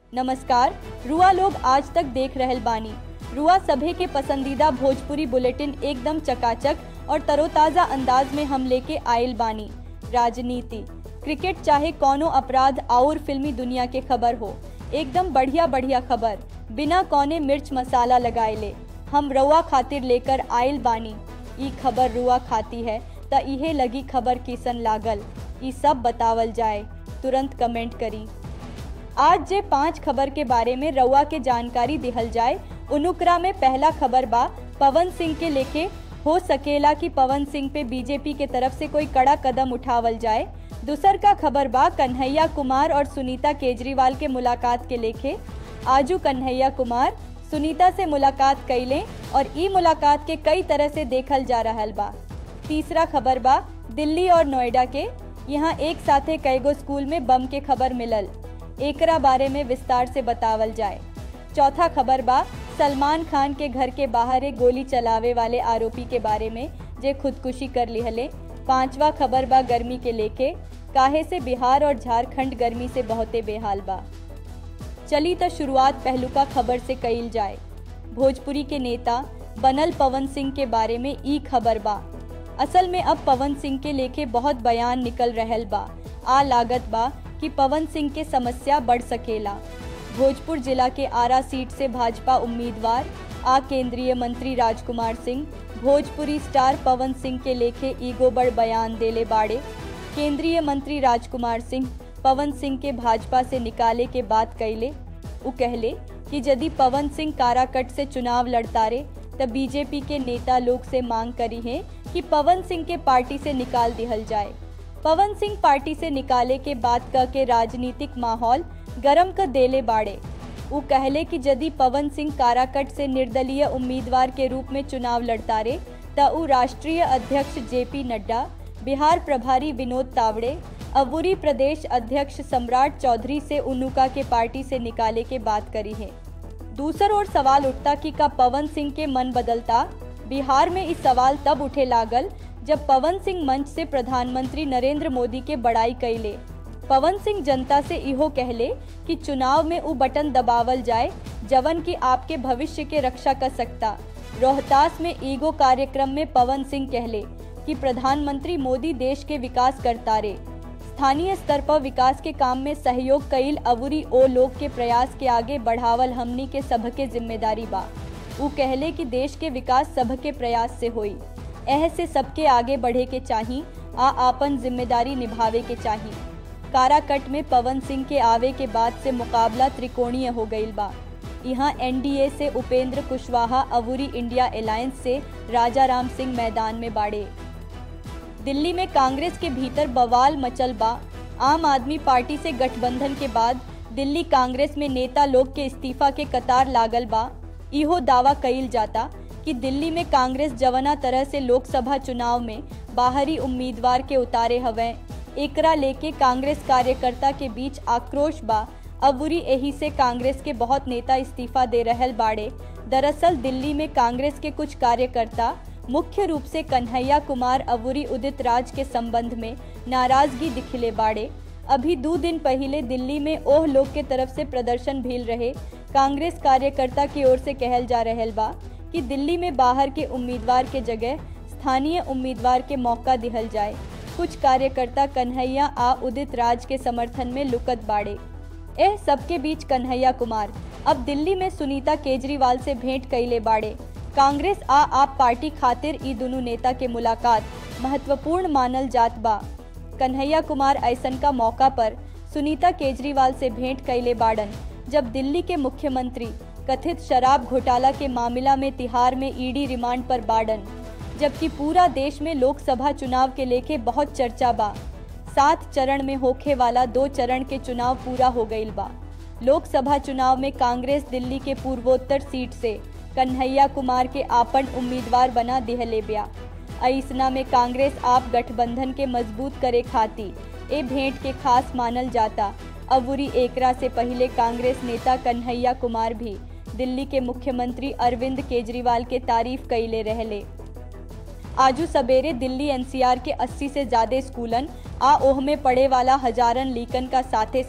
नमस्कार रुआ लोग आज तक देख रहल बानी रुआ सभे के पसंदीदा भोजपुरी बुलेटिन एकदम चकाचक और तरोताजा अंदाज में हम लेके आयल बानी राजनीति क्रिकेट चाहे कौनो अपराध और फिल्मी दुनिया के खबर हो एकदम बढ़िया बढ़िया खबर बिना कौने मिर्च मसाला लगाए ले हम रुआ खातिर लेकर आयल बानी ई खबर रुआ खाती है त इहे लगी खबर किसन लागल ई सब बतावल जाए तुरंत कमेंट करी आज जे पांच खबर के बारे में रउआ के जानकारी दिहल जाए उनुकरा में पहला खबर बा पवन सिंह के लेके हो सकेला कि पवन सिंह पे बीजेपी के तरफ से कोई कड़ा कदम उठावल जाए दूसर का खबर बा कन्हैया कुमार और सुनीता केजरीवाल के मुलाकात के लेके आजू कन्हैया कुमार सुनीता से मुलाकात कैले और ई मुलाकात के कई तरह से देखल जा रहल बा तीसरा खबर बा दिल्ली और नोएडा के यहाँ एक साथे कईगो स्कूल में बम के खबर मिलल एकरा बारे में विस्तार से बतावल जाए चौथा खबर बा सलमान खान के घर के बाहर एक गोली चलावे वाले आरोपी के बारे में जे खुदकुशी कर लिहले पांचवा खबर बा गर्मी के लेके काहे से बिहार और झारखंड गर्मी से बहुते बेहाल बा चली तो शुरुआत पहलुका खबर से कईल जाए भोजपुरी के नेता बनल पवन सिंह के बारे में ई खबर बा असल में अब पवन सिंह के लेके बहुत बयान निकल रहल बा आ लागत बा कि पवन सिंह के समस्या बढ़ सकेला भोजपुर जिला के आरा सीट से भाजपा उम्मीदवार आ केंद्रीय मंत्री राजकुमार सिंह भोजपुरी स्टार पवन सिंह के लेखे ईगो बड़ बयान देले बाड़े केंद्रीय मंत्री राजकुमार सिंह पवन सिंह के भाजपा से निकाले के बात कैले उ कहले कि यदि पवन सिंह काराकट से चुनाव लड़तारे तब बीजेपी के नेता लोग से मांग करी है कि पवन सिंह के पार्टी से निकाल दिहल जाए पवन सिंह पार्टी से निकाले के बात कह के राजनीतिक माहौल गरम कर देले बाड़े वो कहले कि यदि पवन सिंह काराकट से निर्दलीय उम्मीदवार के रूप में चुनाव लड़तारे त उ राष्ट्रीय अध्यक्ष जेपी नड्डा बिहार प्रभारी विनोद तावड़े अबूरी प्रदेश अध्यक्ष सम्राट चौधरी से उनुका के पार्टी से निकाले के बात करी है दूसर ओर सवाल उठता कि का पवन सिंह के मन बदलता बिहार में इस सवाल तब उठे लागल जब पवन सिंह मंच से प्रधानमंत्री नरेंद्र मोदी के बड़ाई कैले पवन सिंह जनता से इहो कहले कि चुनाव में उ बटन दबावल जाए जवन की आपके भविष्य के रक्षा कर सकता रोहतास में ईगो कार्यक्रम में पवन सिंह कहले कि प्रधानमंत्री मोदी देश के विकास करता रे स्थानीय स्तर पर विकास के काम में सहयोग कईल अवुरी ओ लोग के प्रयास के आगे बढ़ावल हमनी के सबके जिम्मेदारी बा उ कहले कि देश के विकास सबके प्रयास से होई एह से सबके आगे बढ़े के चाही आ आपन जिम्मेदारी निभावे के चाही काराकट में पवन सिंह के आवे के बाद से मुकाबला त्रिकोणीय हो गईल बा यहाँ एनडीए से उपेंद्र कुशवाहा अवूरी इंडिया अलायंस से राजा राम सिंह मैदान में बाड़े दिल्ली में कांग्रेस के भीतर बवाल मचल बा आम आदमी पार्टी से गठबंधन के बाद दिल्ली कांग्रेस में नेता लोग के इस्तीफा के कतार लागल बा इहो दावा कईल जाता कि दिल्ली में कांग्रेस जवना तरह से लोकसभा चुनाव में बाहरी उम्मीदवार के उतारे हवे एकरा लेके कांग्रेस कार्यकर्ता के बीच आक्रोश बा अबूरी एही से कांग्रेस के बहुत नेता इस्तीफा दे रहल बाड़े दरअसल दिल्ली में कांग्रेस के कुछ कार्यकर्ता मुख्य रूप से कन्हैया कुमार अबूरी उदित राज के संबंध में नाराजगी दिखले बाड़े अभी दो दिन पहले दिल्ली में ओह लोग के तरफ से प्रदर्शन भील रहे कांग्रेस कार्यकर्ता की ओर से कहल जा रहल बा कि दिल्ली में बाहर के उम्मीदवार के जगह स्थानीय उम्मीदवार के मौका दिहल जाए कुछ कार्यकर्ता कन्हैया आ उदित राज के समर्थन में लुकत बाड़े एह सबके बीच कन्हैया कुमार अब दिल्ली में सुनीता केजरीवाल से भेंट कैले बाड़े कांग्रेस आ आप पार्टी खातिर ई दोनों नेता के मुलाकात महत्वपूर्ण मानल जात बा कन्हैया कुमार ऐसन का मौका पर सुनीता केजरीवाल से भेंट कैले बाड़न जब दिल्ली के मुख्यमंत्री कथित शराब घोटाला के मामला में तिहार में ईडी रिमांड पर बाड़न जबकि पूरा देश में लोकसभा चुनाव के लेके बहुत चर्चा बा सात चरण में होखे वाला दो चरण के चुनाव पूरा हो गईल बा लोकसभा चुनाव में कांग्रेस दिल्ली के पूर्वोत्तर सीट से कन्हैया कुमार के आपन उम्मीदवार बना दिहले ब्या ऐसना में कांग्रेस आप गठबंधन के मजबूत करे खाती ए भेंट के खास मानल जाता अबूरी एकरा से पहले कांग्रेस नेता कन्हैया कुमार भी दिल्ली के मुख्यमंत्री अरविंद केजरीवाल के तारीफ कैले रहले आजू सवेरे दिल्ली एनसीआर के 80 से ज्यादा स्कूलन आ ओह में पढ़े वाला हजारन लीकन का साथे साथ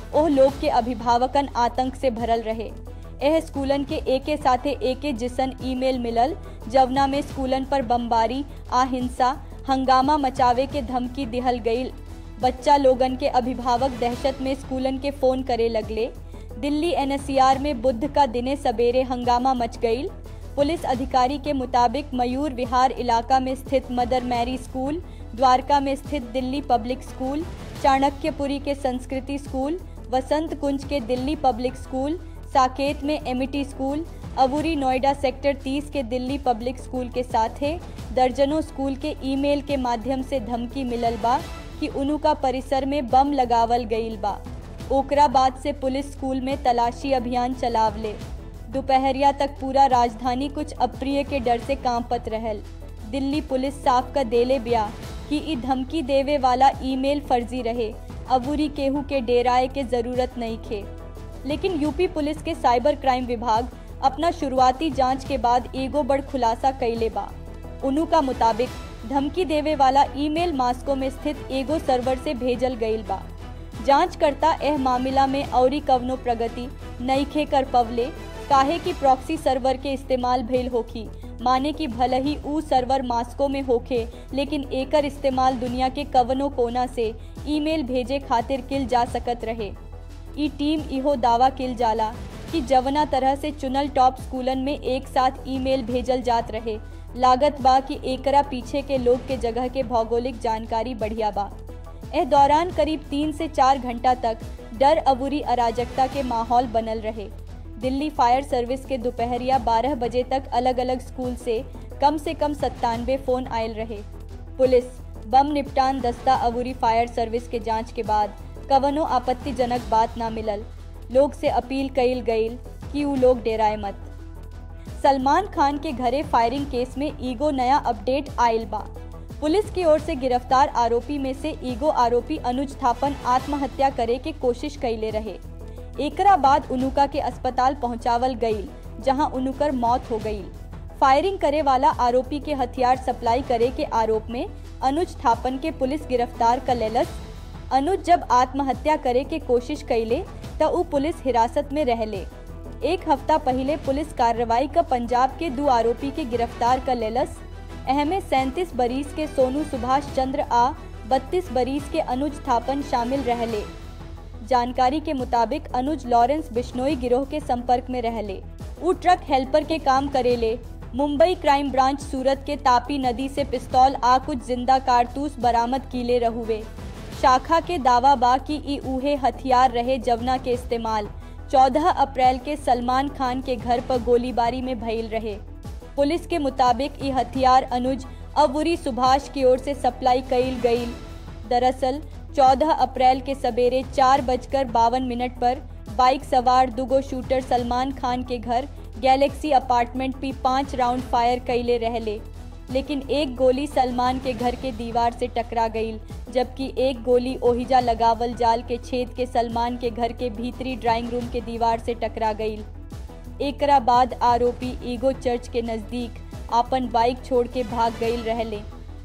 ओह लोग के अभिभावकन आतंक से भरल रहे एह स्कूलन के एके साथे एके जिसन ईमेल मिलल जवना में स्कूलन पर बमबारी आ हिंसा हंगामा मचावे के धमकी दिहल गईल बच्चा लोगन के अभिभावक दहशत में स्कूलन के फोन करे लगले दिल्ली एनसीआर में बुध का दिने सवेरे हंगामा मच गईल पुलिस अधिकारी के मुताबिक मयूर विहार इलाका में स्थित मदर मैरी स्कूल द्वारका में स्थित दिल्ली पब्लिक स्कूल चाणक्यपुरी के संस्कृति स्कूल वसंत कुंज के दिल्ली पब्लिक स्कूल साकेत में एमिटी स्कूल अबूरी नोएडा सेक्टर 30 के दिल्ली पब्लिक स्कूल के साथ है दर्जनों स्कूल के ईमेल के माध्यम से धमकी मिलल बा कि उनु का परिसर में बम लगावल गईल बा ओकरा बाद से पुलिस स्कूल में तलाशी अभियान चलावले दोपहरिया तक पूरा राजधानी कुछ अप्रिय के डर से कांपत रहल दिल्ली पुलिस साफ का देले ब्या कि ई धमकी देवे वाला ईमेल फर्जी रहे अबूरी केहू के डेराए के जरूरत नहीं खे लेकिन यूपी पुलिस के साइबर क्राइम विभाग अपना शुरुआती जांच के बाद एगो बड़ खुलासा कैले बा उनु का मुताबिक धमकी देवे वाला ईमेल मास्को में स्थित एगो सर्वर से भेजल गईल बा जांचकर्ता एह मामला में औरी कवनो प्रगति नईखे कर पवले काहे कि प्रॉक्सी सर्वर के इस्तेमाल भइल होखी माने कि भले ही ऊ सर्वर मास्को में होखे लेकिन एकर इस्तेमाल दुनिया के कवनो कोना से ईमेल भेजे खातिर किल जा सकत रहे ई टीम इहो दावा किल जाला कि जवना तरह से चुनल टॉप स्कूलन में एक साथ ईमेल भेजल जात रहे लागत बा कि एकरा पीछे के लोग के जगह के भौगोलिक जानकारी बढ़िया बा एह दौरान करीब तीन से चार घंटा तक डर अबूरी अराजकता के माहौल बनल रहे दिल्ली फायर सर्विस के दोपहरिया 12 बजे तक अलग अलग स्कूल से कम से कम सत्तानवे फोन आयल रहे पुलिस बम निपटान दस्ता अबूरी फायर सर्विस के जांच के बाद कवनो आपत्तिजनक बात ना मिलल लोग से अपील कईल गईल कि ऊ लोग डेराए मत सलमान खान के घरे फायरिंग केस में ईगो नया अपडेट आयल बा पुलिस की ओर से गिरफ्तार आरोपी में से ईगो आरोपी अनुज थापन आत्महत्या करे के कोशिश कैले रहे एकरा बाद उनुका के अस्पताल पहुंचावल गईल जहां उनुकर मौत हो गईल फायरिंग करे वाला आरोपी के हथियार सप्लाई करे के आरोप में अनुज थापन के पुलिस गिरफ्तार कर लेलस अनुज जब आत्महत्या करे के कोशिश कैले त ऊ पुलिस हिरासत में रहले एक हफ्ता पहले पुलिस कार्रवाई का पंजाब के दो आरोपी के गिरफ्तार कर लेलस अहमे सैंतीस बरीस के सोनू सुभाष चंद्र आ बत्तीस बरीस के अनुज थापन शामिल रहले जानकारी के मुताबिक अनुज लॉरेंस बिश्नोई गिरोह के संपर्क में रहले ऊ ट्रक हेल्पर के काम करेले मुंबई क्राइम ब्रांच सूरत के तापी नदी से पिस्तौल आ कुछ जिंदा कारतूस बरामद कीले रहुए शाखा के दावा बा कि ई उहे हथियार रहे जवना के इस्तेमाल 14 अप्रैल के सलमान खान के घर पर गोलीबारी में भइल रहे पुलिस के मुताबिक ये हथियार अनुज अबूरी सुभाष की ओर से सप्लाई कईल गईल दरअसल 14 अप्रैल के सवेरे चार बजकर बावन मिनट पर बाइक सवार दुगो शूटर सलमान खान के घर गैलेक्सी अपार्टमेंट पी पाँच राउंड फायर कैले रहले लेकिन एक गोली सलमान के घर के दीवार से टकरा गईल जबकि एक गोली ओहिजा लगावल जाल के छेद के सलमान के घर के भीतरी ड्राइंग रूम के दीवार से टकरा गईल एकरा बाद आरोपी ईगो चर्च के नजदीक आपन बाइक छोड़ के भाग गईल रहले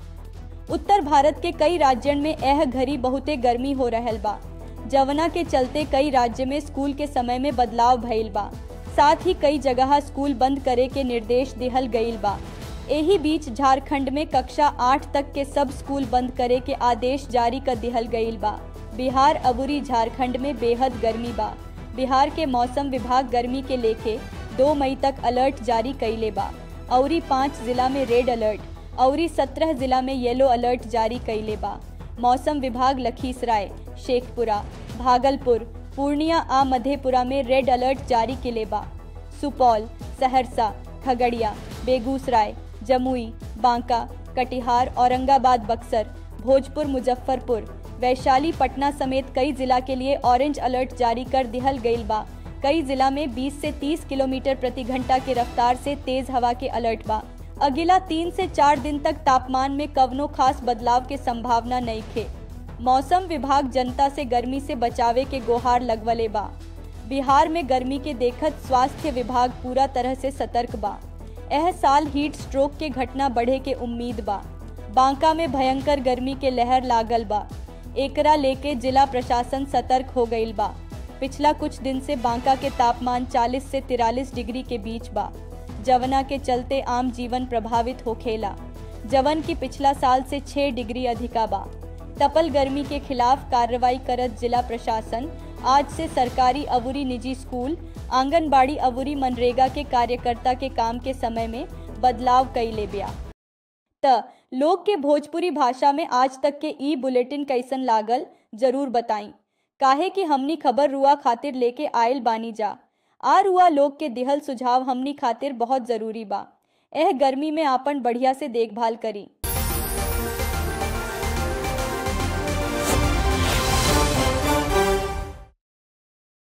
उत्तर भारत के कई राज्यन में एह घड़ी बहुते गर्मी हो रहल बा जवना के चलते कई राज्य में स्कूल के समय में बदलाव भइल बा साथ ही कई जगह स्कूल बंद करे के निर्देश दिहल गईल बा एही बीच झारखंड में कक्षा आठ तक के सब स्कूल बंद करे के आदेश जारी कर दिहल गईल बा बिहार अबूरी झारखंड में बेहद गर्मी बा बिहार के मौसम विभाग गर्मी के लेके दो मई तक अलर्ट जारी कैले बा औरी पाँच जिला में रेड अलर्ट औरी सत्रह जिला में येलो अलर्ट जारी कैले बा मौसम विभाग लखीसराय शेखपुरा भागलपुर पूर्णिया आ मधेपुरा में रेड अलर्ट जारी किले बा सुपौल सहरसा खगड़िया बेगूसराय जमुई बांका कटिहार औरंगाबाद बक्सर भोजपुर मुजफ्फरपुर वैशाली पटना समेत कई जिला के लिए ऑरेंज अलर्ट जारी कर दिहल गईल बा कई जिला में 20 से 30 किलोमीटर प्रति घंटा की रफ्तार से तेज हवा के अलर्ट बा अगला तीन से चार दिन तक तापमान में कवनो खास बदलाव के संभावना नहीं खे मौसम विभाग जनता से गर्मी से बचावे के गोहार लगवले बा बिहार में गर्मी के देखत स्वास्थ्य विभाग पूरा तरह से सतर्क बा एह साल हीट स्ट्रोक के घटना बढ़े के उम्मीद बा बांका में भयंकर गर्मी के लहर लागल बा एकरा लेके जिला प्रशासन सतर्क हो गईल बा पिछला कुछ दिन से बांका के तापमान 40 से 43 डिग्री के बीच बा जवना के चलते आम जीवन प्रभावित होखेला जवन की पिछला साल से 6 डिग्री अधिका बा तपल गर्मी के खिलाफ कार्रवाई करत जिला प्रशासन आज से सरकारी अवुरी निजी स्कूल आंगनबाड़ी अवुरी मनरेगा के कार्यकर्ता के काम के समय में बदलाव कैले बिया त लोग के भोजपुरी भाषा में आज तक के ई बुलेटिन कैसन लागल जरूर बताई काहे कि हमनी खबर रुआ खातिर लेके आयल बानी जा आ रुआ लोग के दिहल सुझाव हमनी खातिर बहुत जरूरी बा एह गर्मी में आपन बढ़िया से देखभाल करी